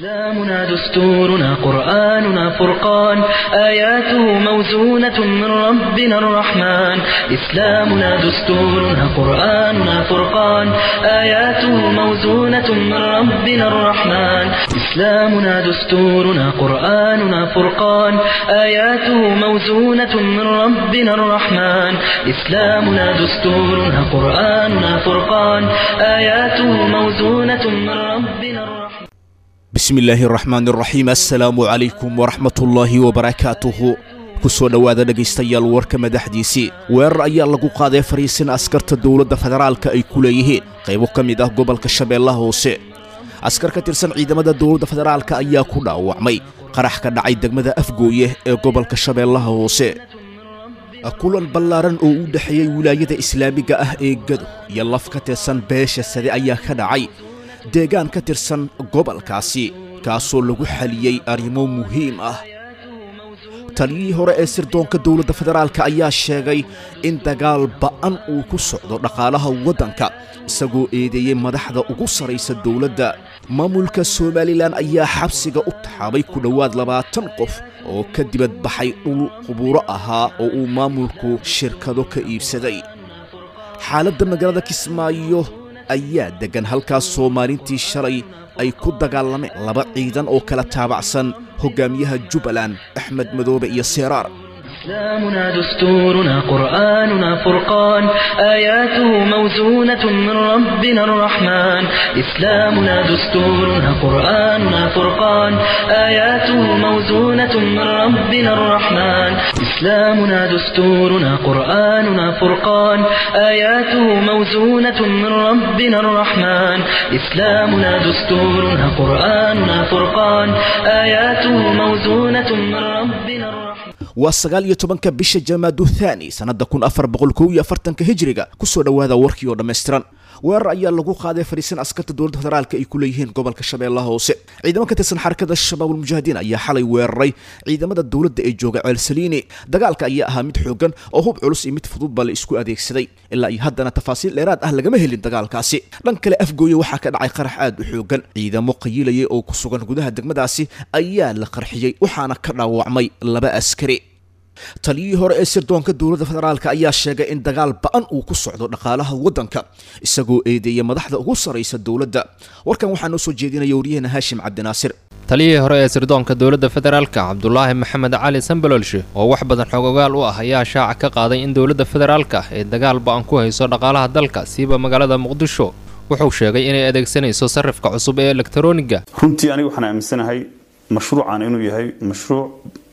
إسلامنا دستورنا قرآننا فرقان آياته موزونة من ربنا الرحمن إسلامنا دستورنا قرآننا فرقان آياته موزونة من ربنا الرحمن إسلامنا دستورنا قرآننا فرقان آياته موزونة من ربنا الرحمن إسلامنا دستورنا قرآننا فرقان آياته موزونة من ربنا الرحمن bismi illaahi araxmaan araxiim assalaamu calaykum waraxmatullaahi wabarakaatuhu ku soo dhowaada dhegaystayaal warka madaxdiisii weerar ayaa lagu qaaday fariisin askarta dowladda federaalka ay ku leeyihiin qaybo ka mid ah gobolka shabeellaha hoose askar ka tirsan ciidamada dowladda federaalka ayaa ku dhaawacmay qarax ka dhacay degmada afgooye ee gobolka shabeellaha hoose kulan ballaaran oo u dhexeeyey wilaayada islaamiga ah ee gado iyo laf ka tirsan beesha sade ayaa ka dhacay deegaan ka tirsan gobolkaasi kaasoo lagu xaliyey arrimo muhiim ah taliyihii hore ee sirdoonka dowladda federaalka ayaa sheegay in dagaal ba'an uu ku socdo dhaqaalaha waddanka isagoo eedeeyey madaxda ugu sarraysa dowladda maamulka somalilan ayaa xabsiga u taxaabay ku dhowaad labaatan qof oo ka dibad baxay dhul qubuuro ahaa oo uu maamulku shirkado ka iibsaday xaaladda magaalada kismaayo ayaa deggan halkaas soomaalintii shalay ay ku dagaalameen laba ciidan oo kala taabacsan hoggaamiyaha jubbaland axmed madoobe iyo seeraar إسلامنا دستورنا قرآننا فرقان آياته موزونة من ربنا الرحمن إسلامنا دستورنا قرآننا فرقان آياته موزونة من ربنا الرحمن إسلامنا دستورنا قرآننا فرقان آياته موزونة من ربنا الرحمن إسلامنا دستورنا قرآننا فرقان آياته موزونة من ربنا الرحمن waa sagaal iyo tobanka bisha jamaadu thaani sannadda kun afar boqol kow iyo afartanka hijiriga ku soo dhowaada warkii oo dhammaystiran weerar ayaa lagu qaaday fariisan askarta dowladda federaalka ay ku leeyihiin gobolka shabeellaha hoose ciidamo ka tirsan xarakada shabaabulmujaahidiin ayaa xalay weeraray ciidamada dowladda ee jooga ceelsaliini dagaalka ayaa ahaa mid xoogan oo hub culus iyo mid fudud baa la isku adeegsaday ilaa iyo haddana tafaasiil dheeraad ah lagama helin dagaalkaasi dhan kale afgooye waxaa ka dhacay qarax aad u xoogan ciidamo qayiilaya oo ku sugan gudaha degmadaasi ayaa la qarxiyey waxaana ka dhaawacmay laba askari taliyihii hore ee sirdoonka dowladda federaalka ayaa sheegay in dagaal ba'an uu ku socdo dhaqaalaha waddanka isagoo eedeeya madaxda ugu sarraysa dowladda warkan waxaa noo soo jeedinaya waryaheena haashim cabdinaasir taliyihii hore ee sirdoonka dowladda federaalka cabdulaahi maxamed cali sambalolshe oo wax badan xogogaal u ah ayaa shaaca ka qaaday in dowladda federaalka ay dagaal ba'an ku hayso dhaqaalaha dalka siiba magaalada muqdisho wuxuu sheegay inay adeegsanayso sarifka cusub ee elektaroniga runtii aniga waxaan aaminsanahay mashruucan inuu yahay mashruuc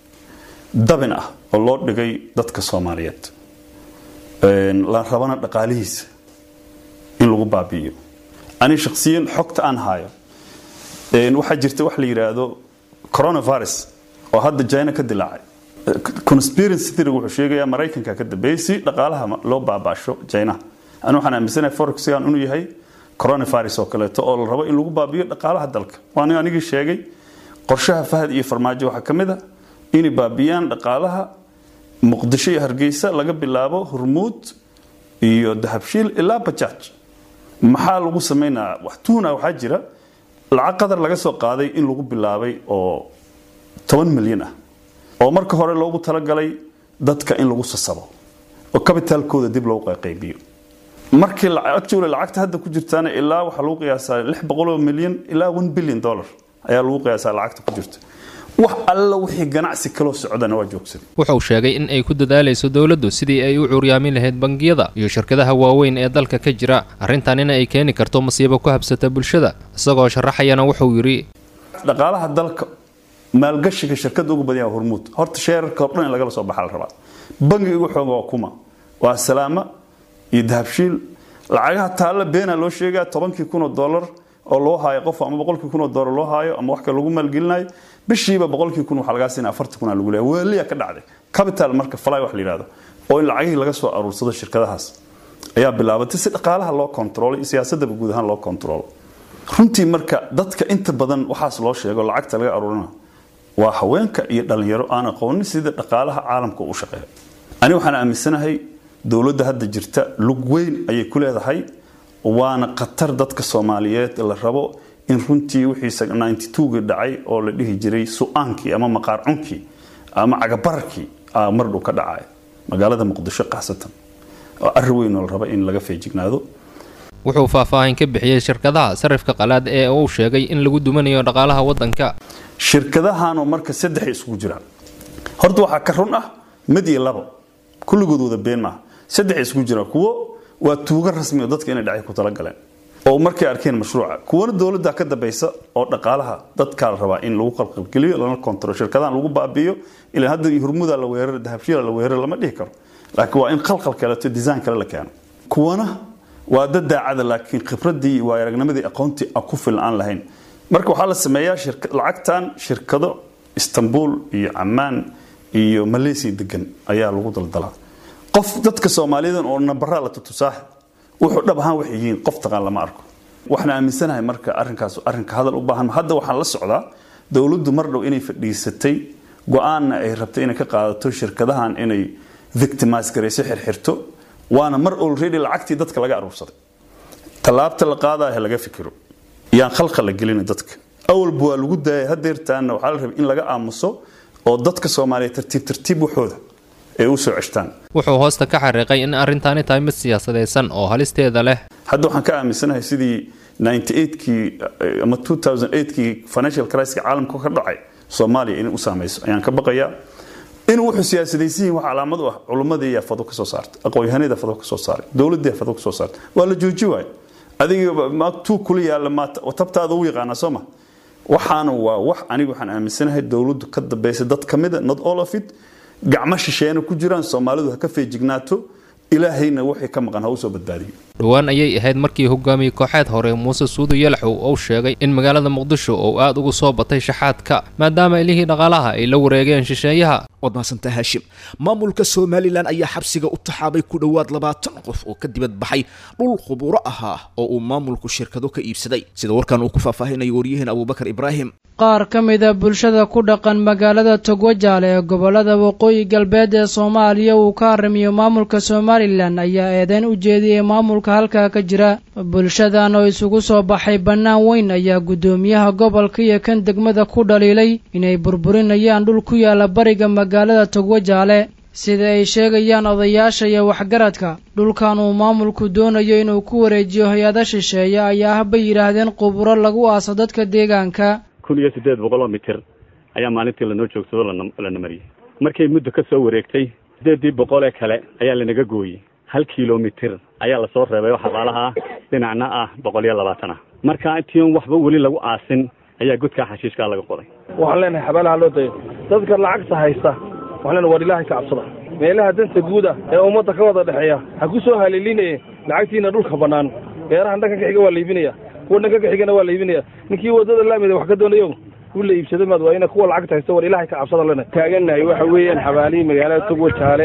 dabin ah oo loo dhigay dadka soomaaliyeed la rabana dhaqaalihiisa in lagu baabi'iyo ani shakhsiyan xogta aan hayo waxaa jirta wax la yidhaahdo coronavirus oo hadda china ka dilaacay conspiracy theory wuxuu sheegayaa maraykanka ka dambeeyey si dhaqaalaha loo baabaasho china ani waxaan aaminsanahay forexigan inuu yahay coronavirus oo kaleeto oo la rabo in lagu baabi'iyo dhaqaalaha dalka waan anigii sheegay qorshaha fahad iyo farmaajo waxaa ka mid a inay baabiyaan dhaqaalaha muqdisho iyo hargeysa laga bilaabo hormuud iyo dahabshiil ilaa bajaaj maxaa lagu sameynaa wax tuuna waxaa jira lacag qadar laga soo qaaday in lagu bilaabay oo toban milyan ah oo marka hore loogu talagalay dadka in lagu sasabo oo kabitaalkooda dib loogu qaybiyo markii actually lacagta hadda ku jirtaana ilaa waxaa lagu qiyaasaa lix boqoloo milyan ilaa one billion dollar ayaa lagu qiyaasaa lacagta ku jirta wax alla wixii ganacsi kaloo socdana waa joogsan wuxuu sheegay in ay ku dadaalayso dowladdu sidii ay u cuuryaamin lahayd bangiyada iyo shirkadaha waaweyn ee dalka ka jira arrintanina ay keeni karto masiibo ku habsata bulshada isagoo sharaxayana wuxuu yidhi dhaqaalaha dalka maalgashiga shirkadda ugu badan yaha hormuud horta sheerarka oo dhan in lagala soo baxa la rabaa bangiga ugu xooga waa kuma waa salaama iyo dahabshiil lacagaha taalla beena loo sheegaa tobankii kun oo dollar oo loo haayo qof ama boqolkii kun oo dollar loo haayo ama wax kale lagu maalgelinayo bishiiba boqolkii kun waxaa lagaa siinaya afartan kun aa lagu leeyahay weeliya ka dhacday capital marka fly wax la yidhahdo oo in lacagihii laga soo aruursado shirkadahaas ayaa bilaabatay si dhaqaalaha loo kontrolo iyo siyaasadaba guud ahaan loo kontrolo runtii marka dadka inta badan waxaas loo sheego lacagta laga aruurina waa haweenka iyo dhalinyaro aan aqoonin sida dhaqaalaha caalamka u shaqeeya ani waxaan aaminsanahay dowladda hadda jirta lug weyn ayay ku leedahay waana khatar dadka soomaaliyeed la rabo in runtii wixii ninety two-gii dhacay oo la dhihi jiray su-aankii ama maqaar cunkii ama cagabararkii mar dhow ka dhacay magaalada muqdisho qaasatan oo arri weyn oo la raba in laga feejignaado wuxuu faahfaahin ka bixiyey shirkadaha sarifka qalaad ee uu sheegay in lagu dumanayo dhaqaalaha waddanka shirkadahanoo marka saddexay isugu jiraan horta waxaa ka run ah mid iyo labo kulligood wada been maaha saddexay isugu jiraan kuwo waa tuugo rasmi oo dadka inay dhacay ku talagaleen oo markay arkeen mashruuca kuwana dowladda ka dambaysa oo dhaqaalaha dadkaa la rabaa in lagu qalqalgeliyo lana kontrol shirkadahan lagu baabi'iyo ilaa hadda hurmuda la weerar dahabshiila la weerar lama dhihi karo laakiin waa in qalqal kaleeto design kale la keeno kuwana waa dad daacada laakiin khibradii iyo waayaragnimadii aqoontii aan ku filan aan lahayn marka waxaa la sameeyaa lacagtan shirkado istanbul iyo camaan iyo malaysia degan ayaa lagu daldalaa qof dadka soomaalidan oo nambaraa la tutusaaha wuxuu dhab ahaan waxay yihiin qof taqaan lama arko waxaan aaminsanahay marka arrinkaas arrinka hadal u baahan hadda waxaan la socdaa dowladdu mar dhow inay fadhiisatay go-aanna ay rabtay inay ka qaadato shirkadahan inay victimise garayso xirxirto waana mar already lacagtii dadka laga aruursaday tallaabta la qaadaahe laga fikiro yaan khalqa la gelina dadka awalba waa lagu daayay hadeertaana waxaa la rabay in laga aamuso oo dadka soomaaliya tartiib tartiib waxooda ay u soo ceshtaan wuxuu hoosta ka xariiqay in arrintaani tahay mid siyaasadaysan oo halisteeda leh hadda waxaan ka aaminsanahay sidii 98kii ama 2008kii financial crisis caalamka ka dhacay soomaaliya inay u saamayso ayaan ka baqayaa in wuxuu siyaasadaysan yihin wax calaamad u ah culummadii yaa fado ka soo saartay aqoon-yahanada fado ka soo saaray dowladdii fado ka soo saartay waa la jooji waayo adiga ma tuu kula yaalla ma tabtaada u yaqaana soo ma waxaana waa wax aniga waxaan aaminsanahay dowladdu ka dambaysa dad ka mida not all of it gacmo shisheena ku jiraan soomaalidu ha ka feejignaato ilaahayna wixii ka maqan ha u soo badbaadiyo dhowaan ayay ahayd markii hogaamiyey kooxeed hore muuse suudu yalaxow uu sheegay in magaalada muqdisho uu aad ugu soo batay shaxaadka maadaama ilihii dhaqaalaha ay la wareegeen shisheeyaha waad mahadsantaa haashim maamulka somalilan ayaa xabsiga u taxaabay ku dhowaad labaatan qof oo ka dibad baxay dhul khuburo ahaa oo uu maamulku shirkado ka iibsaday sida warkan uu ku faahfaahinayo waryaheen abuubakar ibraahim qaar ka mida bulshada ku dhaqan magaalada togwajaale ee gobolada waqooyi galbeed ee soomaaliya uu ka haramiyo maamulka somalilan ayaa eedeyn u jeediyey maamulka halkaa ka jira bulshadan oo isugu soo baxay bannaan weyn ayaa guddoomiyaha gobolka iyo kan degmada ku dhaliilay inay burburinayaan dhul ku yaala bariga magaalada togwajaale sida ay sheegayaan odayaasha iyo waxgaradka dhulkan uu maamulku doonayo inuu ku wareejiyo hay-ada shisheeye ayaa ah bay yidhaahdeen quburo lagu aaso dadka deegaanka kun iyo siddeed boqol oo mitir ayaa maalintii lanoo joogsado lana mariyey markay muddo ka soo wareegtay siddeeddii boqol ee kale ayaa lanaga gooyey hal kilomitir ayaa lasoo reebay oo xabaalaha ah dhinacna ah boqol iyo labaatan ah marka intii on waxba weli lagu aasin ayaa godkaa xashiishkaa laga qoday waxaan leenahay xabaalaha loo dayo dadka lacagta haysta waxaan leenahay war ilaahay ka cabsada meelaha danta guuda ee ummadda ka wada dhexeeya ha ku soo haliilinaye lacagtiina dhulka bannaan beerahan dhanka ka xiga waa la iibinaya kuwa dhanka ka xigana waa la iibinaya ninkii waddada laamida wax ka doonayo u la iibsada maad waa ina kuwa lacagta haysta war ilaahay ka cabsada lena taagannahay waxa weeyaan xabaalihii magaalada togwa jaale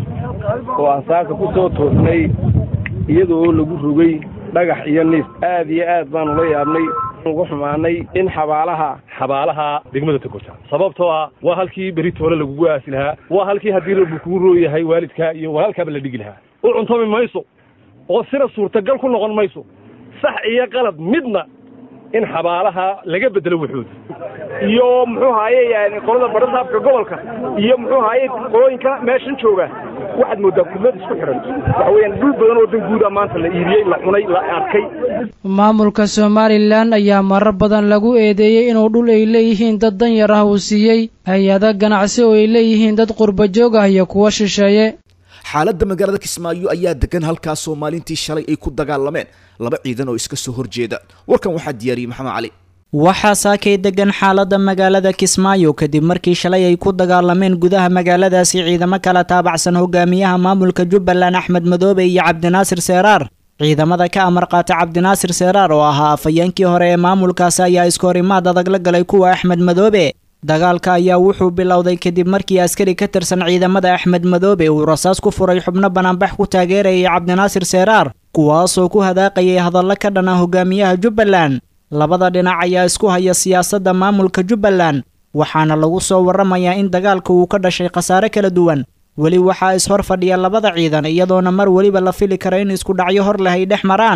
oo aan saaka ku soo toosnay iyadoo lagu rogay dhagax iyo niis aad iyo aad baanu la yaabnay ugu xumaanay in xabaalaha xabaalaha degmada togota sababtoo ah waa halkii beritoole lagugu aasi lahaa waa halkii haddii rabbi kugu rooyahay waalidkaa iyo walaalkaaba la dhigi lahaa u cuntami mayso oo sina suurtagal ku noqon mayso sax iyo qalad midna in xabaalaha laga bedelo wuxuuda iyo muxuu haaye yani qolada barasaabka gobolka iyo muxuu haaye qolooyinka meeshan jooga waxaad moodaa kulmad isku xidhan waxa weeyaan dhul badan oo dan guuda maanta la iibiyey la cunay la arkay maamulka somalilan ayaa marar badan lagu eedeeyey inuu dhul ay leeyihiin dad danyar ah uu siiyey hay-ada ganacsi oo ay leeyihiin dad qurba joog ah iyo kuwo shisheeye xaaladda magaalada kismaayo ayaa degan halkaasoo maalintii shalay ay ku dagaalameen laba ciidan oo iska soo horjeeda warkan waxaa diyaariyey maxamed cali waxaa saakay degan xaaladda magaalada kismaayo kadib markii shalay ay ku dagaalameen gudaha magaaladaasi ciidamo kala taabacsan hogaamiyaha maamulka jubbaland axmed madoobe iyo cabdinaasir seeraar ciidamada ka amar qaata cabdinaasir seeraar oo ahaa afhayeenkii hore ee maamulkaasi ayaa iskoorimaad adag la galay kuwa axmed madoobe dagaalka ayaa wuxuu bilowday kadib markii askari ka tirsan ciidamada axmed madoobe uu rasaas ku furay xubno banaanbax ku taageerayay cabdinaasir seeraar kuwaasoo ku hadaaqayay hadallo ka dhan ah hogaamiyaha jubbaland labada dhinac ayaa isku haya siyaasadda maamulka jubbaland waxaana lagu soo warramayaa in dagaalka uu ka dhashay khasaare kala duwan weli waxaa is-hor fadhiya labada ciidan iyadoona mar weliba la fili kara in isku dhacyo hor leh ay dhex maraan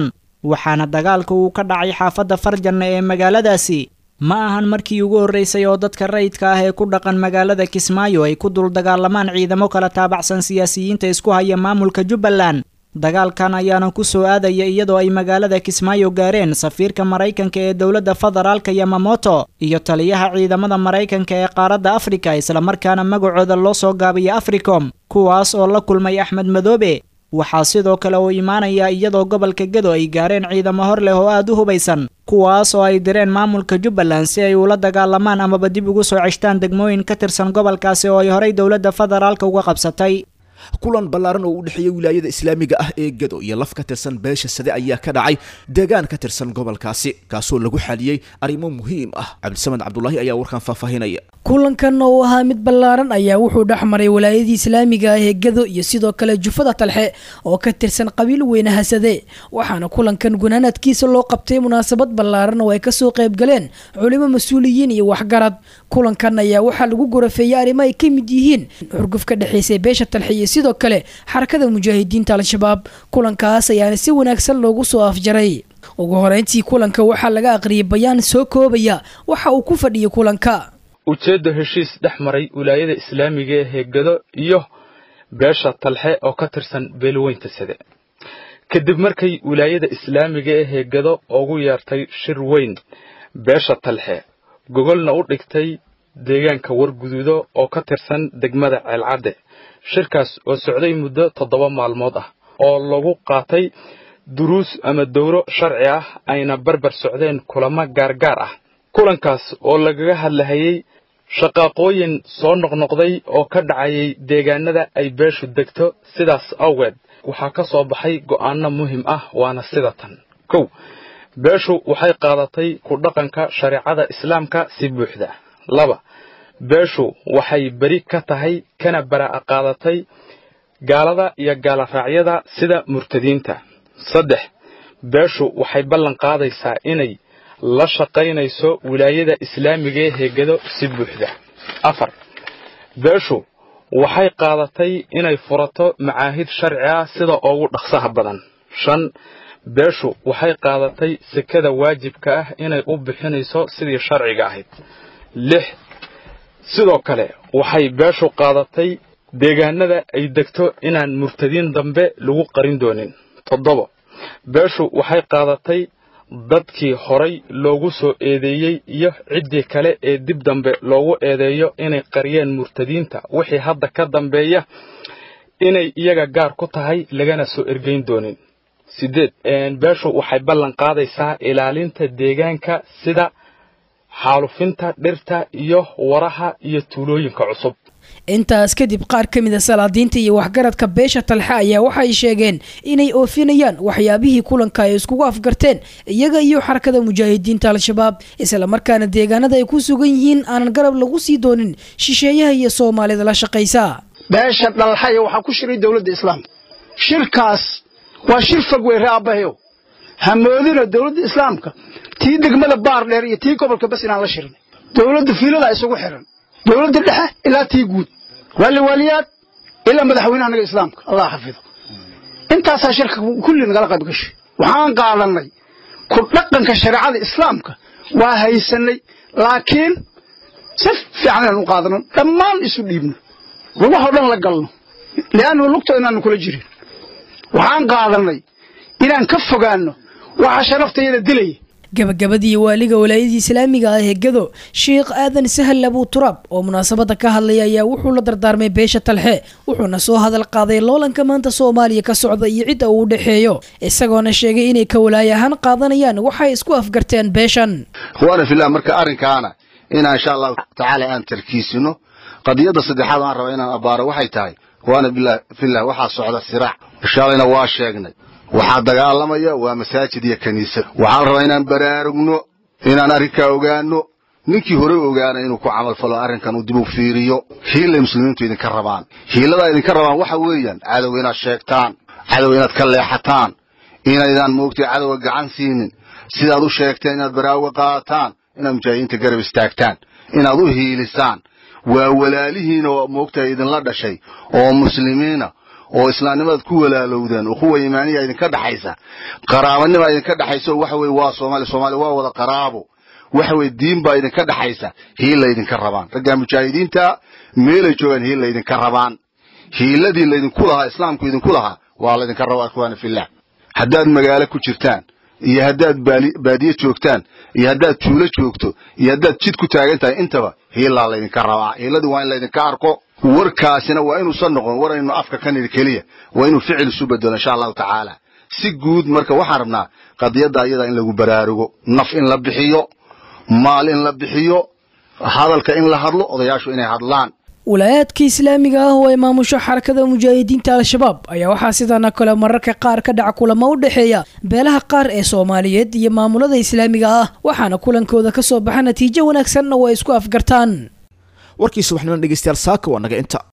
waxaana dagaalka uu ka dhacay xaafadda farjanna ee magaaladaasi ma ahan markii ugu horreysay oo dadka rayidka ah ee ku dhaqan magaalada kismaayo ay ku dul dagaalamaan ciidamo kala taabacsan siyaasiyiinta isku haya maamulka jubbaland dagaalkan ayaana ku soo aadaya iyadoo ay magaalada kismaayo gaareen safiirka maraykanka ee dowladda federaalka yamamoto iyo taliyaha ciidamada maraykanka ee qaaradda afrika islamarkaana magacooda loo soo gaabiya africom kuwaas oo la kulmay axmed madoobe waxaa sidoo kale uu imaanaya iyadoo gobolka gedo ay gaareen ciidamo hor leh oo aad u hubaysan kuwaas oo ay direen maamulka jubbaland si ay ula dagaalamaan amaba dib ugu soo ceshtaan degmooyin ka tirsan gobolkaasi oo ay horay dowladda federaalka uga qabsatay kulan ballaaran oo u dhexeeya wilaayada islaamiga ah ee gado iyo laf ka tirsan beesha sade ayaa ka dhacay deegaan ka tirsan gobolkaasi kaasoo lagu xaliyey arrimo muhiim ah cabdisamed cabdulaahi ayaa warkan faahfaahinaya kulankan oo ahaa mid ballaaran ayaa wuxuu dhex maray walaayadii islaamiga ah ee gado iyo sidoo kale jufada talxe oo ka tirsan qabiil weyne hasade waxaana kulankan gunaanadkiisa loo qabtay munaasabad ballaaran oo ay kasoo qayb galeen culimo mas-uuliyiin iyo waxgarad kulankan ayaa waxaa lagu gorafeeyey arrimo ay ka mid yihiin xurguf ka dhexaysay beesha talxe iyo sidoo kale xarakada mujaahidiinta al-shabaab kulankaas ayaana si wanaagsan loogu soo afjaray ugu horeyntii kulanka waxaa laga aqriyay bayaan soo koobaya waxa uu ku fadhiyay kulanka ujeedda heshiis dhex maray wilaayada islaamiga ee heegado iyo beesha talxe oo ka tirsan beelweynta sade kadib markay wilaayada islaamiga ee heegado ugu yeertay shir weyn beesha talxe gogolna u dhigtay deegaanka warguduudo oo ka tirsan degmada ceelcadde shirkaas oo socday muddo toddoba maalmood ah oo lagu qaatay duruus ama dowro sharci ah ayna barbar socdeen kulamo gaargaar ah kulankaas oo lagaga hadlahayay shaqaaqooyin soo noqnoqday oo ka dhacayay deegaanada ay beeshu degto sidaas awgeed waxaa ka soo baxay go'aano muhiim ah waana sida tan kow beeshu waxay qaadatay ku dhaqanka shareecada islaamka si buuxda laba beeshu waxay beri ka tahay kana bara'a qaadatay gaalada iyo gaaloraacyada sida murtadiinta saddex beeshu waxay ballan qaadaysaa inay la shaqaynayso wilaayada islaamiga ee heegado si buuxda afar beeshu waxay qaadatay inay furato macaahid sharci ah sida ugu dhaqsaha badan shan beeshu waxay qaadatay sekada waajibka ah inay u bixinayso sidii sharciga ahayd lix sidoo kale waxay beeshu qaadatay deegaanada ay degto inaan murtadiin dambe lagu qarin doonin toddobo beeshu waxay qaadatay dadkii horay loogu soo eedeeyey iyo ciddii kale ee dib dambe loogu eedeeyo inay qariyeen murtadiinta wixii hadda ka dambeeya inay iyaga gaar ku tahay lagana soo ergeyn doonin siddeed beeshu waxay ballan qaadaysaa ilaalinta deegaanka sida xaalufinta dhirta iyo waraha iyo tuulooyinka cusub intaas kadib qaar ka mid a salaadiinta iyo waxgaradka beesha talxe ayaa waxay sheegeen inay oofinayaan waxyaabihii kulanka ay iskugu afgarteen iyaga iyo xarakada mujaahidiinta al-shabaab islamarkaana deegaanada ay ku sugan yihiin aanan garab lagu sii doonin shisheeyaha iyo soomaalida la shaqaysa beesha dhalxaya waxaa ku shiray dowladda islaamka shirkaas waa shir fog wey reeabaheyo hamoodina dowladda islaamka tii degmada baar dheer iyo tii gobolka bas inaan la shirin dowladda fiilada isugu xiran dowladda dhexe ilaa tii guud waali waaliyaad ilaa madaxweynaha naga islaamka allah xafido intaasaa shirka kulli nagala qayb gashay waxaan qaadanay ku dhaqanka shareecada islaamka waa haysanay laakiin si fiican inaan u qaadano dhammaan isu dhiibno lugahoo dhan la galno li'annu lugta inaanu kula jirin waxaan qaadanay inaan ka fogaanno waxa sharaftayada dilaya gabagabadii waaliga walaayadii islaamiga ah ee gado sheikh aadan sahal abuu turaab oo munaasabada ka hadlaya ayaa wuxuu la dardaarmay beesha talxe wuxuuna soo hadal qaaday loolanka maanta soomaaliya ka socda iyo cidda uu u dhexeeyo isagoona sheegay inay ka walaay ahaan qaadanayaan waxay isku afgarteen beeshan ikhwaana fillah marka arrinkaana inaan insha allahu tacaala aan tarkiisino qadiyadda saddexaad aan raba inaan abbaaro waxay tahay ikhwaana fillah waxaa socda siraac shaalayna waa sheegnay waxaa dagaalamaya waa masaajid iyo kiniisad waxaa la rabaa inaan baraarugno inaan arrinkaa ogaano ninkii hore ogaana inuu ku camalfalo arrinkan uu dib u fiiriyo hiilay muslimiintu idinka rabaan hiiladaa idinka rabaan waxa weeyaan cadow inaad sheegtaan cadow inaad ka leexataan inaydaan moogtay cadowga gacan siinin sidaad u sheegteen inaad baraaruga qaataan inaad mujaahidiinta garab istaagtaan inaad u hiilisaan waa walaalihiina oo moogtahay idinla dhashay oo muslimiina oo islaamnimadaad ku walaalowdeen ukhuwa iimaaniya idinka dhaxaysa qaraabanima idinka dhaxaysa oo waxa weye waa soomaali soomaali waa wada qaraabo waxa weye diin baa idinka dhaxaysa hiila idinka rabaan raggaa mujaahidiinta meelay joogaan hiila idinka rabaan hiiladii laydinku lahaa islaamku idinku lahaa waa laydinka rabaa ikhwaana fillah haddaad magaalo ku jirtaan iyo haddaad baadiye joogtaan iyo haddaad tuulo joogto iyo haddaad jid ku taagan tahay intaba hiilaa laydinka rabaa hiiladii waa in laydinka arko warkaasina waa inuusan noqon war aynu afka ka nidhi keliya waa inuu ficil isu bedelo insha allahu tacaala si guud marka waxaan rabnaa qadiyadda ayada in lagu baraarugo naf in la bixiyo maal in la bixiyo hadalka in la hadlo odayaashu inay hadlaan walaayaadka islaamiga ah oo ay maamusho xarakada mujaahidiinta al-shabaab ayaa waxaa sidana kale mararka qaar ka dhaca kulamo u dhexeeya beelaha qaar ee soomaaliyeed iyo maamulada islaamiga ah waxaana kulankooda ka soo baxa natiijo wanaagsanna waa isku afgartaan warkii subaxnimo dhegeystayaal saaka waa naga inta